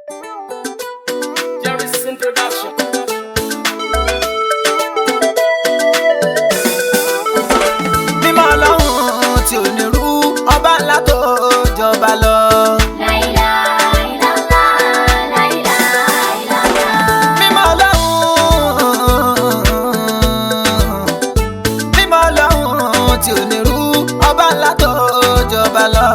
Jerry's introduction. mímọ́ ọlọ́run tí ò ní rú ọba ńlá tó jọba lọ. mímọ́ ọlọ́run mímọ́ ọlọ́run tí ò ní rú ọba ńlá tó jọba lọ.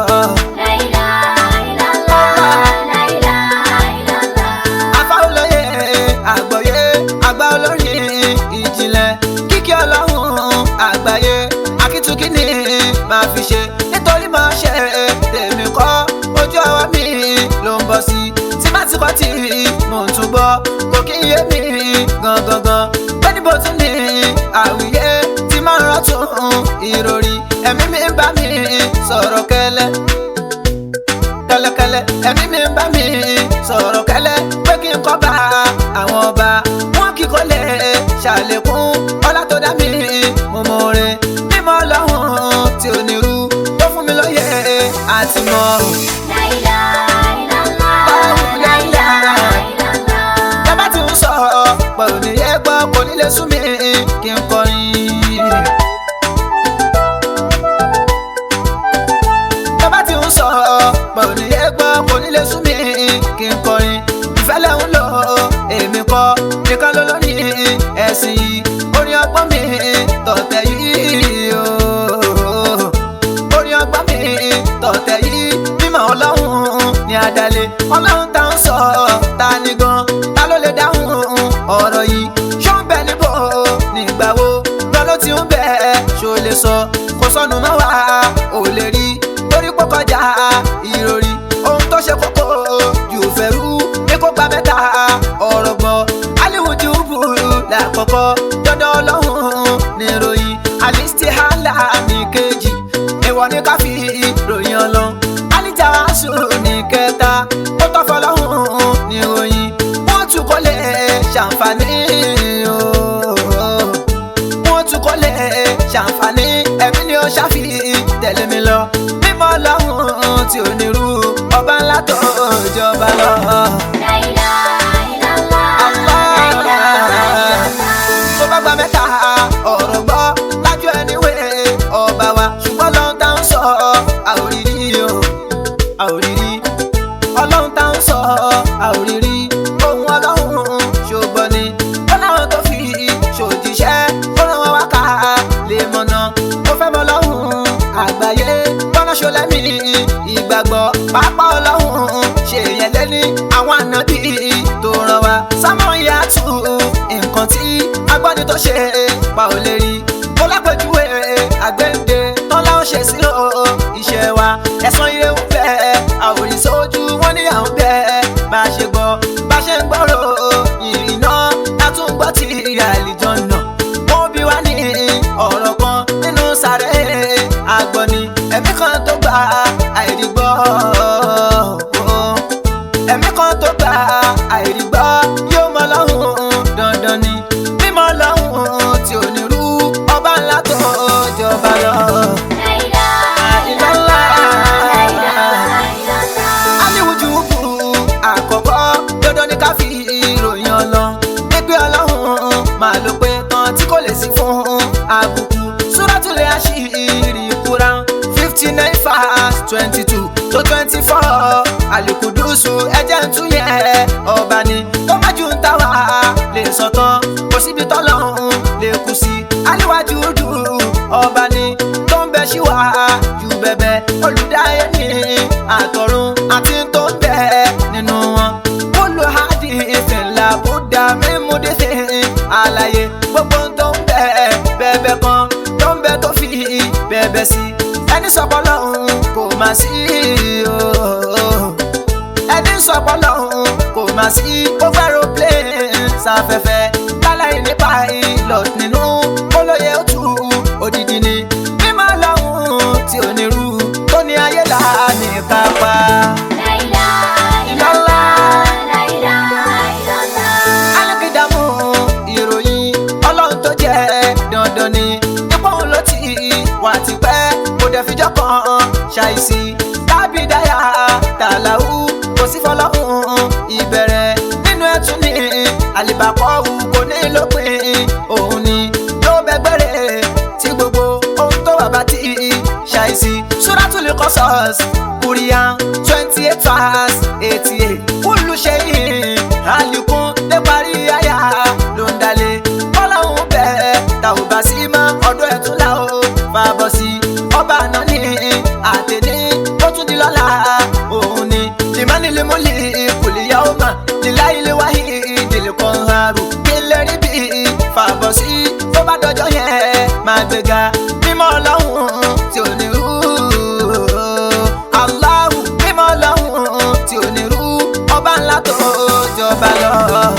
afá olóye àgbọ̀yé àgbà olórin ìjìnlẹ̀ kíkí ọlọ́run àgbáyé akíntúkí ni màá fi ṣe nítorí máa ṣe tèmi kọ́ ojú ọwọ́ mi ló ń bọ̀ sí tí bá ti kọ́ tí mò ń tún gbọ́ kò kí n yé mi gangan pé níbo tún ní àwíyé tí máa ń rọ́tún ìròrí ẹ̀mí mi ń bá mi sọ̀rọ̀ kẹ́lẹ́ kẹlẹkẹlẹ ẹ̀mí mi ń bá mi sọ̀rọ̀ kẹ́lẹ́ pé kí n kọ́ bá àwọn ọba wọn kì í kó lè ṣàlékún ọlá tó dá mi mo mọ orin mímọ́ ọlọ́run tí ò ní rú tó fún mi lóye àti mọ̀ tábà tí ń sọ pé ò ní yẹ gbọ́ kò ní lè sún mi kí n kọrin. tábà tí ń sọ pé ò ní yẹ gbọ́ kò ní lè sún mi kí n kọrin. ìfẹ́lẹ́ ń lò èmi kọ́ nìkan ló lórí ẹ̀sìn yìí orin ọgbọ́n mi tọ̀tẹ̀ yìí ooo orin ọgbọ́n mi tọ̀tẹ̀ yìí mímọ́ ọlọ́run ní adalẹ̀ ọlọ́run tá ń sọ ta ni gan ta ló lè dáhùn ọ̀rọ̀ yìí ṣó ń bẹ níbo nígbà wo gan ló ti ń bẹ ṣó lè sọ kò sọnù mọ́ wá ò lè rí torí pọ́ kọjá ìròrí ohun tó ṣe kókó jù fẹ́rú ní kó gba mẹ́ta ọ̀rọ̀ gbọ́ aliwujú burú lákọ̀ọ́kọ́ dandan ọlọ́run ní ìròyìn alistihala ní kejì ìwọ ní ká fi ròyìn ọlọ́run alìjáwáṣù ní kẹta ó tọ́ fọlọ́run ní ìròyìn wọ́n tún kọ́ lè ṣàǹfààní ooo wọ́n tún kọ́ lè ṣàǹfààní ẹ̀mí ni ó ṣàfi tẹ̀lé mi lọ mímọ́ ọlọ́run tí ò ní rú ọba ńlá tó jọba lọ. tó bá gba mẹ́ta ọ̀rọ̀ gbọ́ lájú ẹni wé ọba wa ṣùgbọ́n lọ́n tá ń sọ àòrírí o àòrírí ọlọ́run tá ń sọ àòrírí ohun ọlọ́run ṣùgbọ́n ni ó láwọn tó fi ṣòjíṣẹ́ ó ràn wọ́n wá ká lè mọ̀nà ó fẹ́ mọ lọ́hùn àgbáyé gbọ́nà ṣọlẹ́mì ìgbàgbọ́ pápá ọlọ́run ṣèyẹn lẹ́ni àwọn ànábì tó ràn wá sámọ̀ ìyá tù nǹkan tí agbọ́ni tó ṣe pa ò lè rí mo lápẹjúwe àgbẹ̀ǹde tán láwọn ṣe sí o iṣẹ́ wa ẹ̀sán ire ń bẹ àwòrán sójú wọn ní àwọn bẹ́ẹ̀ bá a ṣe gbọ́ bá a ṣe ń gbọ́rọ̀ ìrìn náà látún gbọ́ ti àlìjọ náà wọ́n bí wá ní ọ̀rọ̀ kan nínú sàré àgbọ̀nì ẹ̀mí kan tó gba àìrígbọ́ ẹ̀mí kan tó gba àìrígbọ́ yóò mọ lọ́hùn dandan ni mímọ́ lọ́hùn tí ò ní rú ọba ńlá tó jọba lọ. Ìlọ́lá aliwuju buru àkọ́kọ́ dandan ni ká fi ìròyìn ọlọ gbígbé ọlọ́run máa ló pé tán tí kò lè sí fún àbùkù súrátùlẹ̀ àṣírí Quran fifty nine verse twenty two to twenty four alikudusu ẹjẹ ń tún yẹ ọba ni tó má ju ń ta wá lè sọtán kò síbi tọ́lọ́run lè kù sí aliwájú dùrù ọba ni tó ń bẹ síwá ju bẹ̀bẹ̀ olùdáyé ní àtọ̀run àti tó ń bẹ nínú wọn kólú hadi ìfìlà buddha mímúdísì àlàyé gbogbo tó ń bẹ bẹ̀bẹ̀ kan tó ń bẹ tó fi bẹ̀bẹ̀ sí ẹni sọpọ̀ lọ́hùn kò má sí ooo ẹni sọpọ̀ lọ́hùn kò má sí overo plane sáfẹ́fẹ́ láláì nípa pilot nínú olóye òtù òdìdí ni mímọ́ lọ́hùn tí ò ní rú tó ní ayé là ní kápá. Ìlọ́lá alákìdámù ìròyìn ọlọ́run tó jẹ́ dandan ni ipò òun ló ti wà tipẹ́ kò dẹ̀ fijọ́ kan ṣàìsí tábìdáyà tàlàó kò sí fọlọ́hún ìbẹ̀rẹ̀ nínú ẹ̀tún ní àlìbàkọ́wù kò ní lópin òun ni ló bẹ́gbẹ́rẹ́ tí gbogbo ohun tó wà bá ti ṣàìsí Suratul Qasas Quran twenty eight verse eighty eight kúlù ṣe yìí àlékún dé parí àyà ló ń dalẹ̀ ọlọ́run bẹ́ẹ̀ tàwọn bá sí mọ́ ọdún ẹ̀tún là ó fàbọ̀ sí ọba àná ní àtẹ̀ní ó tún di lọ́la òun ni limanilimu kùlìyà ó mà lílá ilé wáyé ìdílé kan haru kí lè rí bí fàbọ̀ sí tó bá dọjọ́ yẹn máa gbéga mímọ́ ọlọ́run tí ò ní rú Allahu mímọ́ ọlọ́run tí ò ní rú ọba ńlá tó jọba lọ.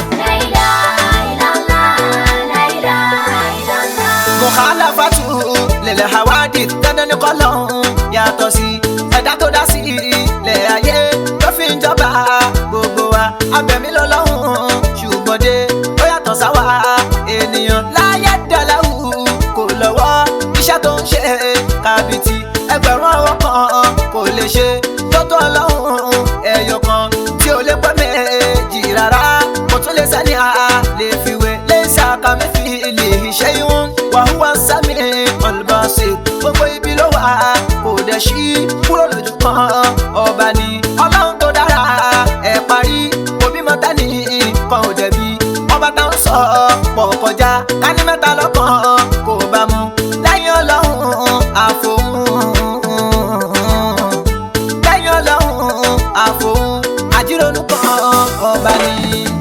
mukhalafatu lil hawadith dandan ni kọlọ́hún yàtọ̀ sí ẹ̀dá tó dá sí ilẹ̀ ayé tó fi ń jọba gbogbo wa abẹ̀mí lọ́lọ́hún ṣùgbọ́n dé ó yàtọ̀ sáwa ènìyàn láyé dàláwù kò lọ́wọ́ iṣẹ́ tó ń ṣe kàbìtì ẹgbẹ̀rún ọwọ́ kan kò lè ṣe tó tó ọlọ́hún ẹ̀yọ̀ kan tí ò lè pẹ́ méjì rárá kò tún lè sẹ́ni a lè fiwé lè ṣàkàmẹ́fì lè ṣe ìwọ̀n wàhùwà sami olùbọ̀nsẹ̀ gbogbo ibi ló wà kò dẹ̀ sí kúrò lójú kan ọba ni ọlọ́run tó dára ẹ̀ parí òbí mọ́tà ní kan ò dẹ̀bi ọba tá ń sọ pọ̀ kọjá kání mẹ́ta lọ́kàn kò bá mu lẹ́yìn ọlọ́run àfòun lẹ́yìn ọlọ́run àfòun àjírònú kan ọba ni.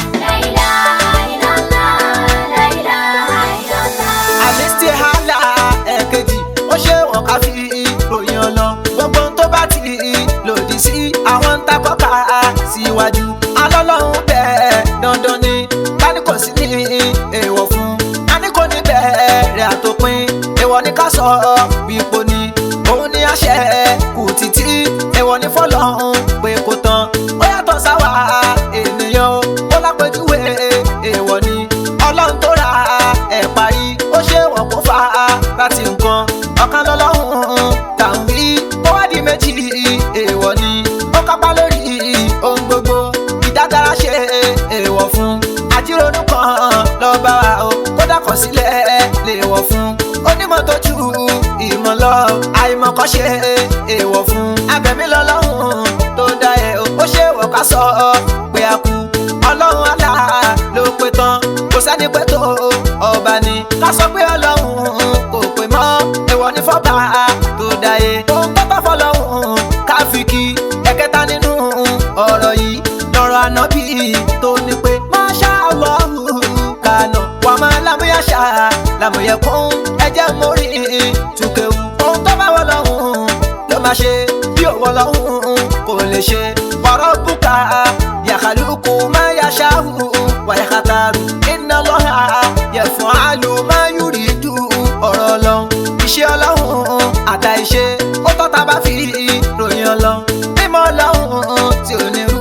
àlìsí hàlà ẹ̀kejì ó ṣe wọ́n ká fi ròyìn ọlọ gbogbo ohun tó bá ti lòdì sí àwọn ń takọ́ka síwájú alọ́lọ́run bẹ́ẹ̀ dandan ni tani kò sí ní èèwọ̀ fún tani kò ní bẹ̀rẹ̀ àtòpin èèwọ̀ ní ká sọ wípò ni òun ní àṣẹ kù títí èèwọ̀ ní fọlọ́run pé kò tán ó yàtọ̀ sáwà ènìyàn o ó lápẹjúwe èèwọ̀ ni ọlọ́run tó ra ẹ̀ parí ó ṣe wọ́n kó fa láti nǹkan ọ̀kan lọ́lọ́run tàun wí ó wá di méjì èèwọ̀ ni ó kápá lórí ohun gbogbo ìdágara ṣe èèwọ̀ fún àjírònú kan lọ́ba wa o kó dàkọ̀ sílẹ̀ lè wọ̀ fún onímọ̀ tó ju ìmọ̀ lọ àìmọ̀kọ́ ṣe èèwọ̀ fún abẹ̀mí lọ́lọ́run tó dá ẹ̀ o ó ṣe wọ̀ ká sọ pé a kú ọlọ́run àlá ló pé tán kò sẹ́ni pé tó ọba ni ká sọ pé ọlọ́run kò pé mọ́ èèwọ̀ ní fọ́ba tó dáyé ohun tó tọ́ fọlọ́run ká fi kí ẹ̀kẹta nínú ọ̀rọ̀ yìí lọ́rọ̀ ànábì tó ní pé máṣá Allahu kànà wà máa lámúyàṣá làmúyẹ̀kún ẹ̀jẹ̀ mórí tùkẹ̀wù ohun tó bá wọ lọ́hùn ló máa ṣe bí òwò lọ́hùn kò lè ṣe wàrọ̀ bùkà yàkàlùkù máa yàṣá hù wàyàkàtàrù iná lọ́hà yẹ̀fọ́ àlù máa yúrì dù ọ̀rọ̀ ọlọ́run iṣẹ́ ọlọ́run àtà iṣẹ́ ó tọ́ta bá fi ròyìn ọlọ́run mímọ́ ọlọ́run tí ò ní rú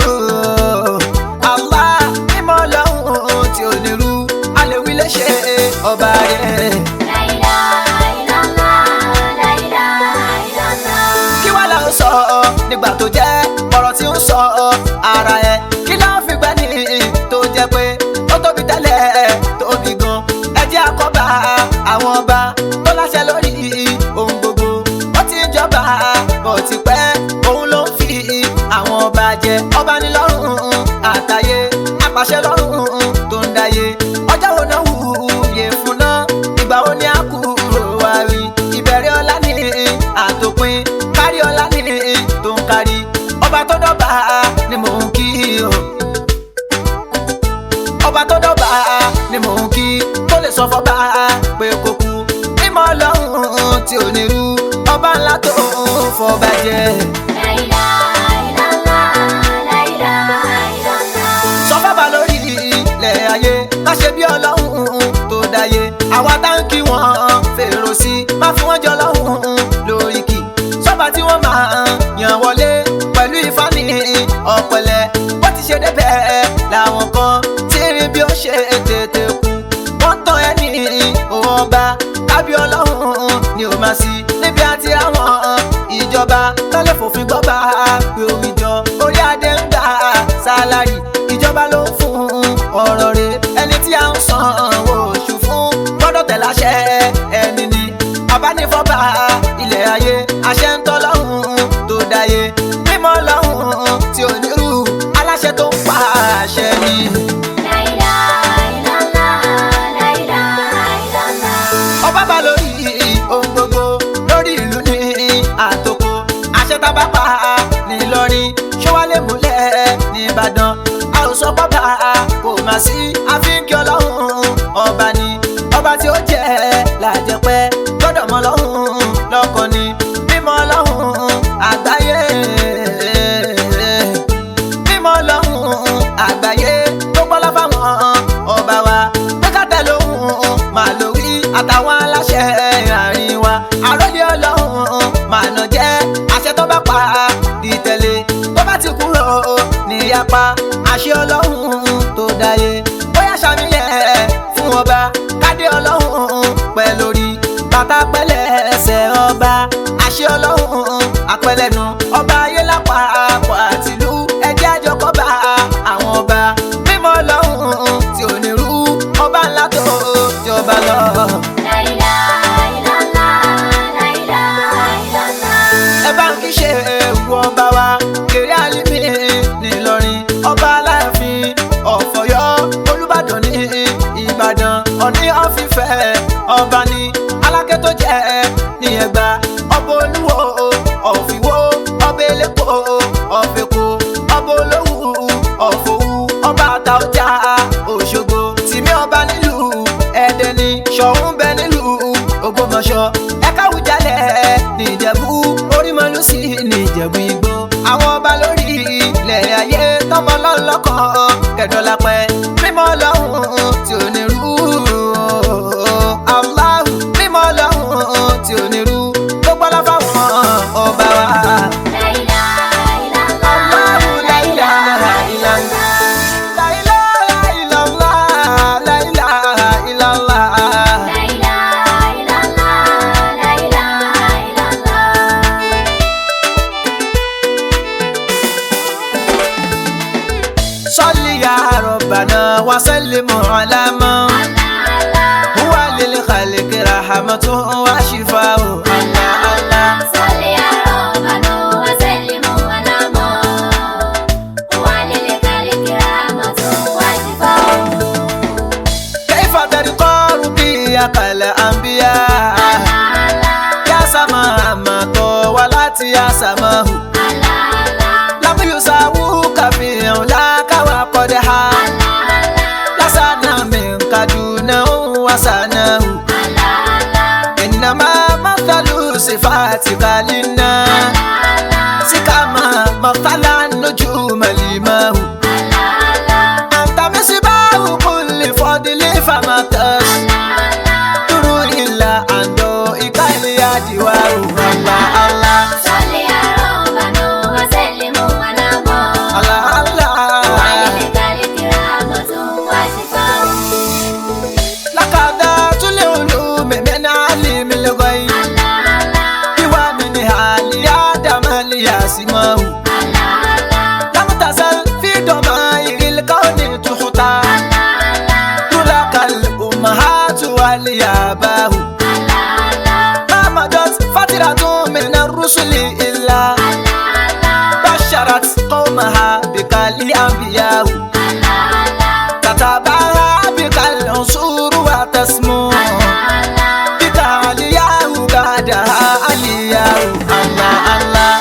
Allah mímọ́ ọlọ́run tí ò ní rú alẹ́wí lè ṣe ọba rẹ̀. kí wàá lọ sọ nígbà tó jẹ́ ọ̀rọ̀ tí ń sọ ara ẹ̀ kí ló ń fi gbẹ́ ní tó jẹ́ pé ó tóbi tẹ́lẹ̀ tóbi gan ẹ jẹ́ àkọ́bà àwọn ọba tó láṣẹ lórí ohun gbogbo ó ti ń jọba bó ti pẹ́ òun ló ń fi àwọn ọba jẹ ọba ní lọ́rùn àtàyè apàṣẹ lọ́rùn tó ń dáyé ọjọ́ wo náà wúye fún náà ìgbà wo ni a kúrò wá rí ìbẹ̀rẹ̀ ọlá ní àtòpin kárí ọlá ní tó ń kárí ọba tó dọ́gba ni mò ń kí o ọba tó dọ́gba ni mò ń kí tó lè sọ fọ́ba pé kò kú mímọ́ ọlọ́run tí ò ní rú ọba ńlá tó ń fọba jẹ. sọ fọ́ba lórí ilẹ̀ ayé ká ṣe bí ọlọ́run tó dáyé àwa tá ń kí wọn fèrò sí má fún wọn jọ lọ́hùn lórí kì sọ́ba tí wọ́n máa yàn wọlé pẹ̀lú ìfani ọ̀pẹ̀lẹ̀ bó ti ṣe débẹ̀ làwọn kan tí rí bí ó ṣe tètè kú wọ́n tán ẹni òun ọba tábí ọlọ́run ni ò máa sí níbi àti àwọn ìjọba tọ́lẹ̀ fòfin gbọ́ba pé omi jọ orí adé ń gbà sálárì nìbàdàn a ò sọ pọ́pà kò má sí àfikí ọlọ́run ọba ni ọba tí ó jẹ́ làjẹpẹ́ gbọ́dọ̀ mọ ọlọ́run lọ́kàn ni mímọ́ ọlọ́run àgbáyé mímọ́ ọlọ́run àgbáyé tó gbọ́lá fáwọn ọba wa pé ká tẹ̀ lóhùn màá lórí àtàwọn aláṣẹ àárín wa àròlé ọlọ́run màá nà jẹ́ àṣẹ tó bá pa di tẹ̀lé tó bá ti kúrò níyapa àṣẹ ọlọ́run tó dáyé bóyá ṣàmìyẹ fún ọba kádé ọlọ́run pẹ́ lórí bàtà pẹ́lẹ́ ẹsẹ̀ ọba àṣẹ ọlọ́run àpẹlẹ́nu ọba ayé lápapọ̀ àtìlú ẹjẹ́ àjọkọ́ba àwọn ọba mímọ́ ọlọ́run tí ò ní rú ọba ńlá tó jọba lọ. ẹ bá ń kí ṣe ewu ọba wa kéré àlímì nìlọrin ọba aláàfin ọ̀fọ̀yọ́ olùbàdàn ní ìbàdàn ọ̀ní ọ̀fìfẹ́ ọba ní aláké tó jẹ́ ní ẹ̀gbá ọba olúwo ọ̀fìwó ọba elépo ọ̀fẹ̀kọ ọba olówú ọ̀fọ̀wú ọba àtàwọ̀jà òṣogbo tìmí ọba nílùú ẹ̀dẹ̀ ní ṣọ̀ún bẹ nílùú ògbómọ̀ṣọ́ ẹ̀ka àwùjalẹ̀ nìjẹ̀bú orímọ̀lúsì nìjẹ̀bú igbó àwọn ọba lórí ilẹ̀ ayé tọmọ lọ́lọ́kọ̀ kẹdọ̀lápẹ́ mímọ́ ọlọ́run tí ò ní rú aláhù mímọ́ ọlọ́run tí ò ní rú tó gbọ́lá fáwọn ọba wa. Allahu la ilaha illallah. La ilaha illallah, la ilaha illallah. صل يا ربنا وسلم على من هو للخلق رحمة وشفاء الله الله كيف ترقى ربيك الأنبياء يا سماء ما طولت يا سماه لم يساووك في علاك وقدها لسنا منك دونه وسناه إنما مثل صفاتك للناس كما مثل النجوم لماه أنت مصباح كل فضل فما تشكر إلا عن ضوئك اليدوار الله الله الله الله لقد العلوم من علم الغيب ومن حال آدم ليسمه لم تزل في ضمائر الكون تحتى تلك الأمهات والياباه ما مضت فترة من الرسل إلا بشرت قومها بك الأنبياء تتبعها بك العصور وتسمو بك علياء بعدها علياء الله الله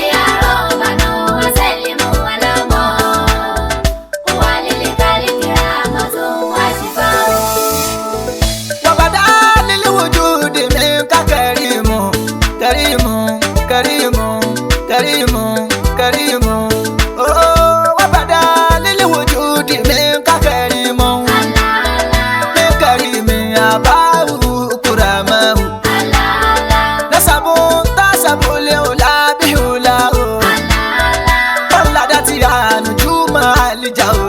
وبدا للوجود منك كريم كريم كريم كريم كريم أوه، وبدا للوجود منك كريم من كريم أباه كرامه نسب تسب الأولى بهولاه ولدت يا نجوم الجو